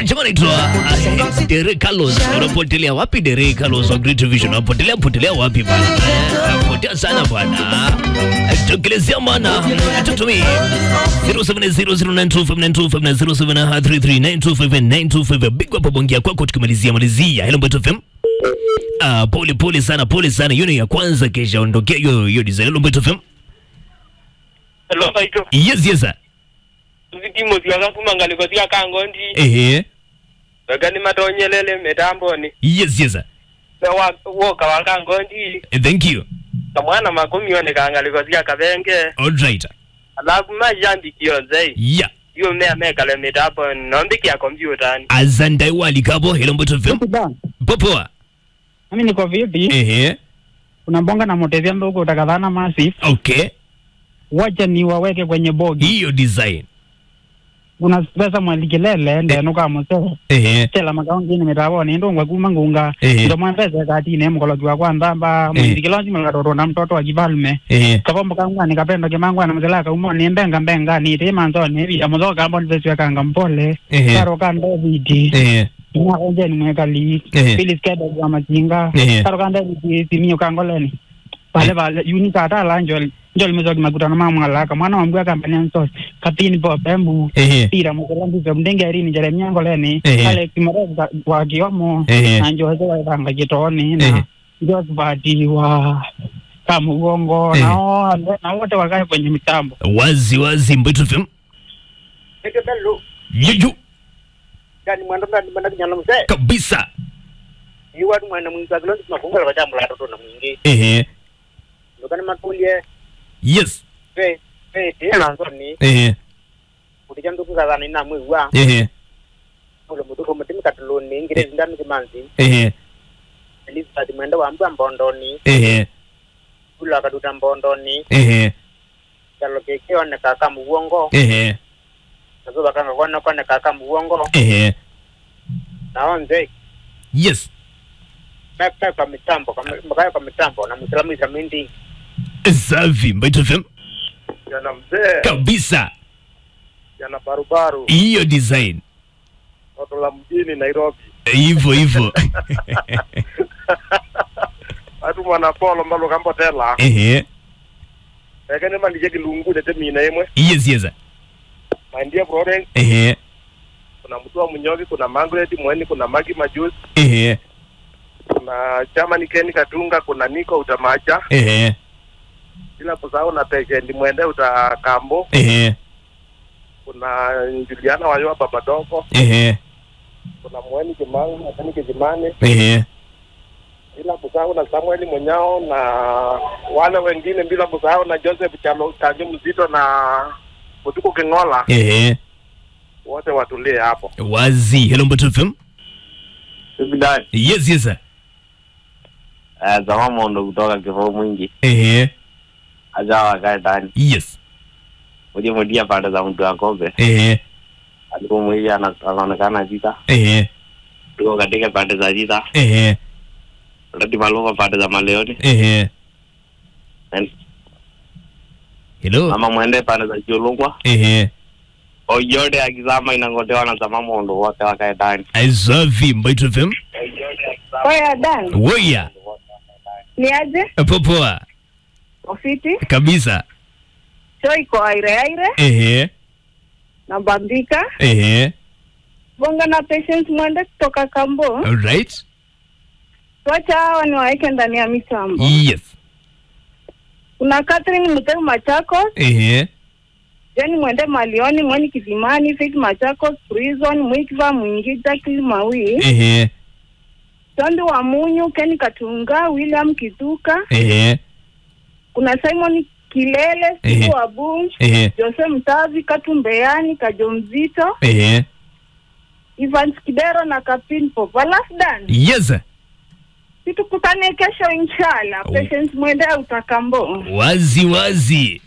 chama naitwa uh, Dere Carlos. Unapotelea wapi Dere Carlos wa Great Vision? Unapotelea potelea wapi bana? Eh, Unapotea sana bana. Eh, Tokelezea bana. Tutumie 079029590733925925 big up bongia kwako tukimalizia malizia. Hello Mbeto FM. Ah, pole pole sana, pole sana. Hiyo ni ya kwanza kesha ondokea hiyo hiyo design. Hello Mbeto FM. Hello, Saito. Yes, yes. sir. Zidimo zikakafuma ngaliko zikakangondi. Ehe. Bagani matonyelele metamboni. Yes, yes. sir. Sewa woka wakangondi. Eh, Thank you. Kamwana makumi one kangaliko zikakabenge. All right. Alafu majambi kionzei. Yeah. Yo mea mekale metamboni. Nombiki ya kompyuta ni. Azandai walikabo. Hello Mbeto FM. Ba, Popoa. mimi niko vipi? Ehe. Unambonga na motezia mdogo utakadhana massive. Okay. Wacha ni waweke kwenye bogi. Hiyo design. Una pesa mwalikilele ndeno ka mose. Ehe. Tela makaungi ni mitaboni ndo ngwa ngunga. Ehe. Ndo mwambeze kati ne mkologi wa kwanza mba Ehe. mwindikilonji mlatoto na mtoto wa kifalme. Ehe. Kapombo kangwa ni kapendo kimangwa na mzelaka umo ni mbenga mbenga ni tema nzoni hivi ya mzoka ambo ni vesi kanga mpole. Ehe. Karo kando viti. Ehe. Ina konje ni mwekali. Ehe. Phyllis Kede kwa machinga. Ehe. Karo kando viti simio kangoleni. Pale pale unika atala njoli njoli mzoki makutano mamwalaka mwana wa mbwa kampani nsos kapini po pembu Ehe. pira mukulambizo mdenge erini jeremia ngoleni Ehe. alex moreza wa kiomo Ehe. na njoze wa ibanga kitoni Ehe. na josbati wa kamugongo Ehe. nao na wote wakae kwenye mitambo Wazi wazi Mbeto FM. Eke belu. Yuju. Gani mwanda mnandi mwanda kinyala mse. Kabisa. Iwa tu mwana mwingi kakilondi tunakunga kwa jambo la toto na mwingi. Ehe. Ndokani matulie. Yes. Fe. Fe. Tena nzoni. Ehe. Kutija nduku kazana ina mwiwa. Ehe. Ule mutuko mutimi katuluni. Ngire zindani kimanzi. Ehe. Elizabeth mwenda wa mbwa mbondoni. Ehe. Kula kaduta mbondoni. Ehe. Kalo keke one kaka muwongo. Ehe. Nazo bakanga kona kone kaka muwongo. Ehe. Naonze. Yes. Kaka kwa mitambo. Kaka kwa mitambo. Na mwislamu isamindi. Safi Mbeto FM. Jana mzee. Kabisa. Jana barubaru. Hiyo design. Toto la mjini Nairobi. Hivyo hivyo. Atu mwana polo mbalo kambo tela. Ehe. Ekene mandije kilungu dete mina emwe. Yes, yes. Maindia Florence. Ehe. Kuna mtu wa Munyoki. Kuna Margaret Mweni. Kuna Magi Majusi. Ehe. Kuna Chamani Ken Katunga. Kuna Niko Utamacha. Ehe. Bila kusahau na Pekendi Mwende Utakambo. Ehe. Kuna Juliana Wayoa Babadoko. Ehe. Kuna Mweni Kimangu na Kani Kijimani. Ehe. bila kusahau na Samuel Munyao na wale wengine, bila kusahau na Joseph Chalo Kanjo Mzito na Mutuku Kingola, Ehe. wote watulie hapo. Wazi. Hello Mbeto FM. Sibidani. Yes, yes. sir. Eh, zama mondo kutoka kifo mwingi. Ehe. Aja wakae ndani. Yes. Uje mudia pande za mtu wa kombe. Ehe. Alikuwa mwili ana- anaonekana jita. Ehe. Tuko katika pande za jita. Ehe. Rati maluma pande za maleoni. Ehe. And Hello. mama mwende pande za chulungwa. Ehe. Oyote akizama inangotewa na zama mondo wote wakae ndani. Safi Mbeto FM. Oya Dan, Woya. ni aje? Popoa. Ofiti Kabisa. cho iko aire aire Ehe. na Bambika Ehe. bonga na Patience Mwende kutoka Kambo. All right. Wacha hawa ni waeke ndani ya mitambo. Yes. Kuna Catherine Muteu Machakos, Ehe. Jeni Mwende Malioni, Mweni Kizimani, Faith Machakos, Prison, Mwikiva Mwingi, Jacqueline Mawi, Ehe. Sondi wa Munyu, Ken Katunga, William Kituka, Ehe. kuna Simon Kilele, Ehe. Siku wa Bunch, Ehe. Jose Mtavi, Katumbeani, Kajo Mzito, Ehe. Evans Kidero na Kapin Pop. Alafu Dan, Yes. sir. situkutane kesho inshallah. Oh. Patience Mwende utakambo. Wazi wazi.